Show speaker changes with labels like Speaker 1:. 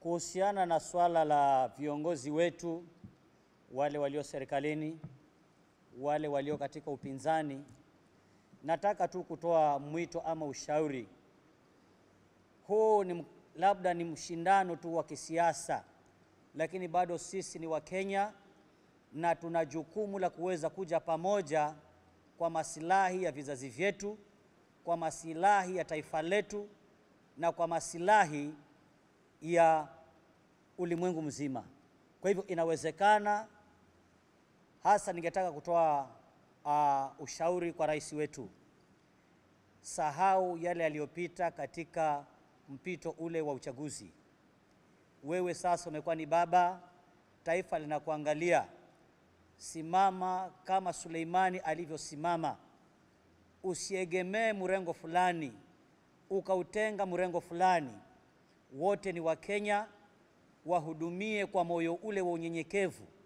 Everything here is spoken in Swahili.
Speaker 1: Kuhusiana na swala la viongozi wetu wale walio serikalini, wale walio katika upinzani, nataka tu kutoa mwito ama ushauri. Huu ni labda ni mshindano tu wa kisiasa, lakini bado sisi ni Wakenya na tuna jukumu la kuweza kuja pamoja kwa masilahi ya vizazi vyetu, kwa masilahi ya taifa letu na kwa masilahi ya ulimwengu mzima. Kwa hivyo inawezekana, hasa ningetaka kutoa uh, ushauri kwa rais wetu, sahau yale yaliyopita katika mpito ule wa uchaguzi. Wewe sasa umekuwa ni baba, taifa linakuangalia. Simama kama Suleimani alivyosimama, usiegemee mrengo fulani ukautenga mrengo fulani. Wote ni Wakenya, wahudumie kwa moyo ule wa unyenyekevu